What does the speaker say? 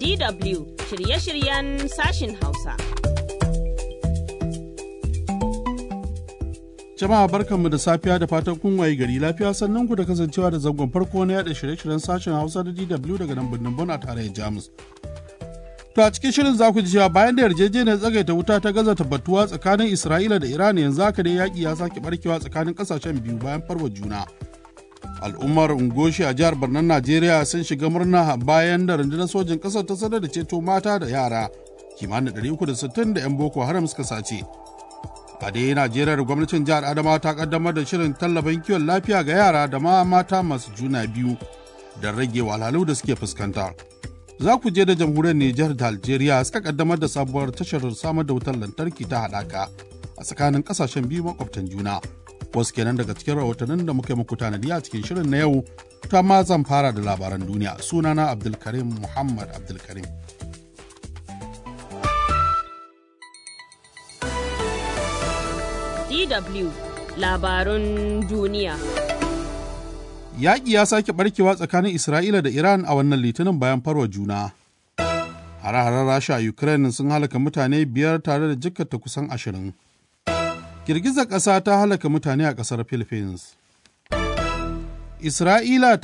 DW shirye-shiryen sashin Hausa. Jama'a barkanmu da safiya da fatan kun waye gari lafiya sannan ku da kasancewa da zangon farko na yada shirye-shiryen sashen Hausa da DW daga nan birnin Bon a tarayyar Jamus. To a cikin shirin za ku ji cewa bayan da yarjejeniyar tsagaita wuta ta gaza tabbatuwa tsakanin Isra'ila da Iran yanzu haka dai yaƙi ya sake barkewa tsakanin ƙasashen biyu bayan farwa juna. Al'ummar Ungoshi a jihar Barnan Najeriya sun shiga murna bayan da rundunar sojin ƙasar ta sanar da ceto mata da yara kimanin 360 da 'yan Boko Haram suka sace. A dai Najeriya gwamnatin jihar Adamawa ta kaddamar da shirin tallafin kiwon lafiya ga yara da ma mata masu juna biyu don rage wahalhalu da suke fuskanta. Za ku je da jamhuriyar Nijar da Algeria suka kaddamar da sabuwar tashar samar da wutar lantarki ta haɗaka a tsakanin ƙasashen biyu makwabtan juna. Wasu kenan daga cikin rahotannin da muka yi muku tanadi a cikin shirin na yau ta ma zan fara da labaran duniya sunana Abdulkarim Muhammad Abdulkarim. DW labarun duniya. Yaƙi ya sake barkewa tsakanin Isra'ila da Iran a wannan litinin bayan farwa juna. Hare-haren Rasha a Ukraine sun halaka mutane biyar tare da jikkata kusan ashirin. Girgizar ƙasa ta halaka mutane a ƙasar Philippines. Isra'ila